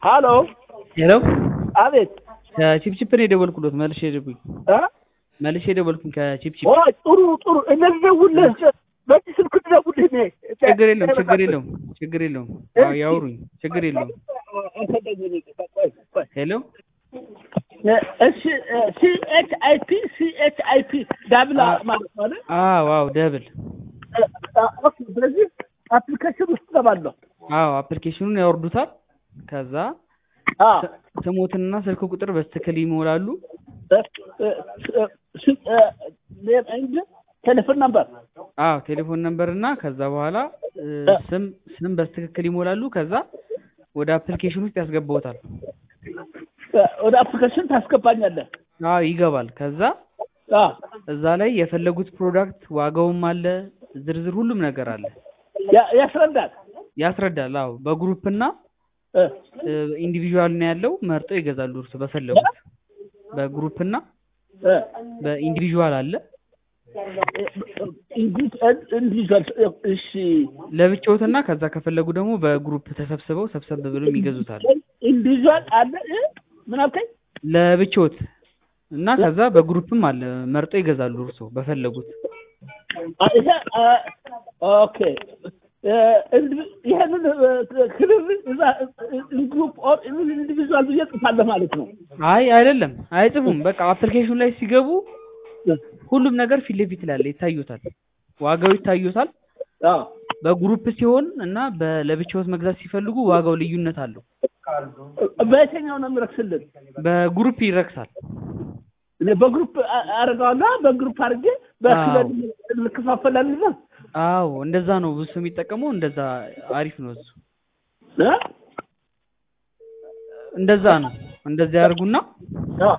ሀሎ ሄሎ አቤት ከቺፕቺፕ ነው የደወልኩሎት መልሼ ደውኝ እ መልሼ ደወልኩኝ ከቺፕቺፕ ኦ ጥሩ ጥሩ እነዚህ ደውልህ በዚህ ስልክ ትደውልህ እኔ ችግር የለውም ችግር የለውም ችግር የለውም አዎ ያውሩኝ ችግር የለውም ሄሎ እሺ ሲ ኤች አይ ፒ ሲ ኤች አይ ፒ ዳብላ ማለት ነው አይደል? አዎ አዎ ደብል ኦኬ ስለዚህ አፕሊኬሽን ውስጥ ገባለሁ አዎ አፕሊኬሽኑን ያወርዱታል ከዛ አ ስሞትንና ስልክ ቁጥር በስትክክል ይሞላሉ ቴሌፎን ነበር አዎ ቴሌፎን ነምበር እና ከዛ በኋላ እ, ስም ስም በስትክክል ይሞላሉ ከዛ ወደ አፕሊኬሽን ውስጥ ያስገባውታል ወደ አፕሊኬሽን ታስገባኛለህ አዎ ይገባል ከዛ አ እዛ ላይ የፈለጉት ፕሮዳክት ዋጋውም አለ ዝርዝር ሁሉም ነገር አለ ያ- ያስረዳል ያስረዳል አዎ በግሩፕ እና እ ኢንዲቪዥዋል ነው ያለው መርጠው ይገዛሉ እርሱ በፈለጉት በግሩፕ እና እ በኢንዲቪዥዋል አለ ኢንዲቪዥዋል እሺ ለብቻዎትና ከዛ ከፈለጉ ደግሞ በግሩፕ ተሰብስበው ሰብሰብ ብለው ይገዙታል ኢንዲቪዥዋል አለ እ ምን አልከኝ ለብቻዎት እና ከዛ በግሩፕም አለ መርጠው ይገዛሉ እርሶ በፈለጉት አ- ይሄ አ- ኦኬ እ፣ ኢንዲ- ይሄንን ክልል እዛ ግሩፕ ኦር ኢንዲቪዥዋል ብዬ ጽፋለሁ ማለት ነው አይ አይደለም አይጽፉም በቃ አፕሊኬሽኑ ላይ ሲገቡ ሁሉም ነገር ፊት ለፊት ላይ አለ ይታዩታል ዋጋው ይታዩታል አ በግሩፕ ሲሆን እና በ- ለብቻዎት መግዛት ሲፈልጉ ዋጋው ልዩነት አለው በየትኛው ነው የሚረክስልን በግሩፕ ይረክሳል እኔ በግሩፕ አ- አደርገዋለሁ በግሩፕ አድርጌ በክልል እንከፋፈላለን ነው አዎ እንደዛ ነው ብዙ ሰው የሚጠቀመው እንደዛ አሪፍ ነው እሱ እ? እንደዛ ነው እንደዛ ያርጉና አ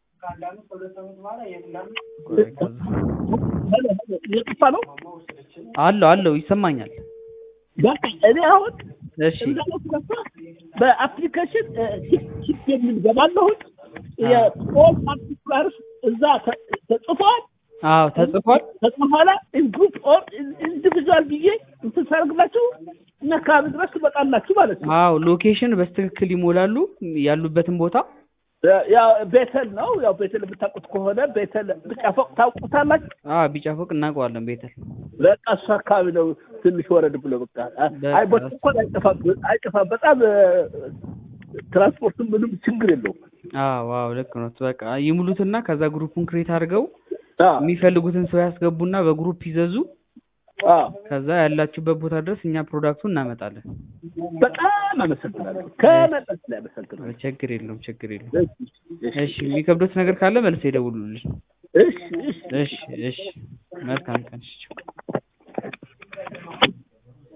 ቆይ ከዛ የጠፋ ነው አለው አለው ይሰማኛል በቃ እኔ አሁን እሺ በአፕሊኬሽን ቺፕ የሚል ገባለሁት የኦል ፓርቲኩላርስ እዛ ተ- ተጽፏል አዎ ተጽፏል ከበኋላ ግሩፕ ኦር ኢንዲቪዥዋል ብዬ እንትን ሳደርግላችሁ እና አካባቢ ድረስ ትመጣላችሁ ማለት ነው። አዎ ሎኬሽን በስትክክል ይሞላሉ ያሉበትን ቦታ ያው ቤተል ነው። ያው ቤተል የምታውቁት ከሆነ ቤተል ብጫ ፎቅ ታውቁታላችሁ። አዎ ቢጫ ፎቅ እናውቀዋለን ቤተል በቃ እሱ አካባቢ ነው። ትንሽ ወረድ ብሎ በቃ አይ ቦታ እንኳን አይጠፋም አይጠፋም። በጣም ትራንስፖርትም ምንም ችግር የለውም። አዎ አዎ ልክ ነው በቃ ይሙሉትና ከዛ ግሩፑን ክሬት አድርገው አዎ የሚፈልጉትን ሰው ያስገቡና በግሩፕ ይዘዙ አዎ ከዛ ያላችሁበት ቦታ ድረስ እኛ ፕሮዳክቱን እናመጣለን በጣም አመሰግናለሁ። ከመጠን ላይ አመሰግናለሁ። ችግር የለውም ችግር የለውም እሺ እሺ እሺ የሚከብዶት ነገር ካለ መልሰው ይደውሉልን እሺ እሺ እሺ እሺ መልካም ቀን እሺ